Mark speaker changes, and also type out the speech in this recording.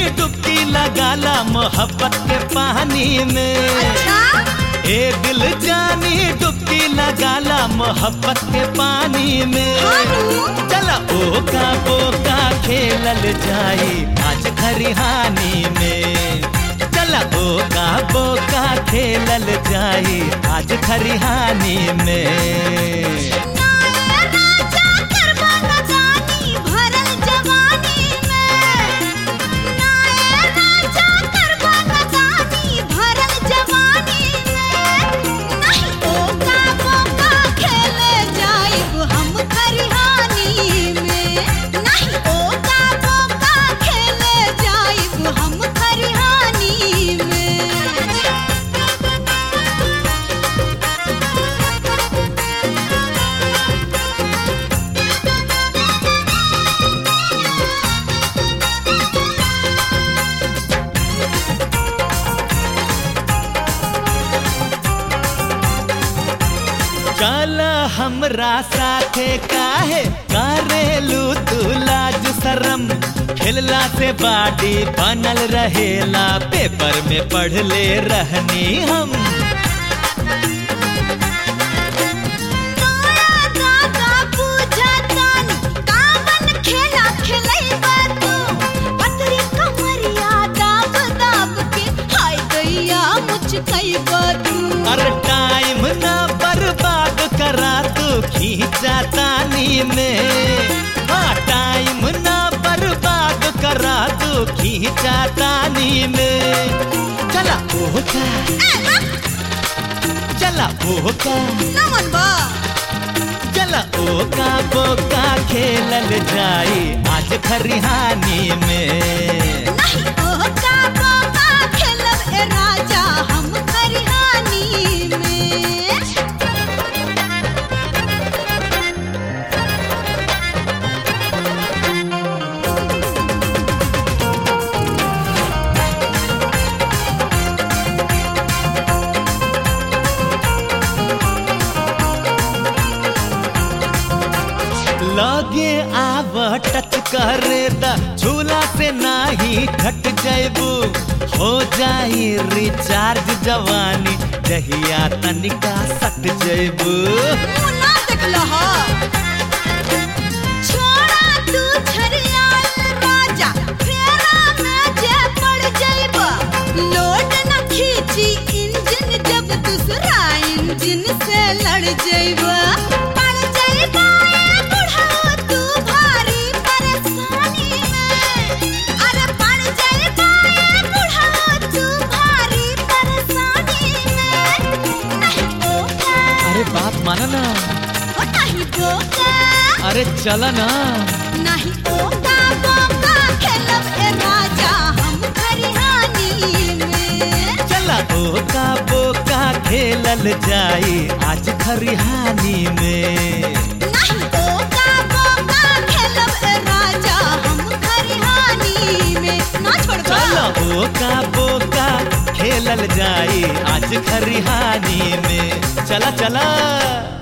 Speaker 1: डुबकी लगाला मोहब्बत के पानी में
Speaker 2: अच्छा
Speaker 1: ए दिल जानी डुबकी लगाला मोहब्बत के पानी में
Speaker 2: हानू
Speaker 1: चला ओका बोका खेलल जाई आज खरिहानी में चला ओका बोका खेलल जाई आज खरिहानी में
Speaker 2: नाए राजा करबा नदानी भरल जवानी में नाए राजा करबा नदानी भरल जवानी में नहीं ओका बोका खेले जाइब हम खरिहानी में नहीं ओका बोका खेले जाइब हम खरिहानी में
Speaker 1: चल हमरा साथे काहे करेलू तू लाज शरम खेलला से बाडी बनल रहेला पेपर में पढ़ ले रहनी हम
Speaker 2: तोरा दादा पूजा तानी कावन खेला खेलैबा तू पतरी कमरिया दाब दाब के हाय दैया मुचकैबा तू
Speaker 1: अरे टाइम ना बर्बाद करा तू खींचा तानी में हाँ टाइम ना बर्बाद करा तू खींचा तानी में चला ओका चला ओका
Speaker 2: नमन बा
Speaker 1: चला ओका बोका खेलल जाई आज खरिहानी में
Speaker 2: नहीं ओका बोका खेलब ए राजा हम खरिहानी में
Speaker 1: लगे आव टच करे द झूला से नाही घट जैबू हो जाई रिचार्ज जवानी जहिया तनिका सट जैबू
Speaker 2: मुंह ना देखला हा छोड़ा तू छरियाल राजा फेरा में जे पड़ जाइबा लोड न खींची इंजन जब दूसरा इंजन से लड़ जाइबा पड़ जाइबा ए बुढ़ाओ तू भारी परेशानी में अरे पड़ जाइबा ए बुढ़ाओ तू भारी परेशानी में नहीं ओका
Speaker 1: अरे बात माना ना
Speaker 2: ओ नहीं बोका
Speaker 1: अरे चला ना
Speaker 2: नहीं ओका बोका खेलब ए राजा हम खरिहानी में
Speaker 1: चला ओका बोका खेलल जाई आज खरिहानी में
Speaker 2: नहीं ओका बोका खेलब ए राजा हम खरिहानी में ना छोड़बा
Speaker 1: चला ओका बोका खेलल जाई आज खरिहानी में चला चला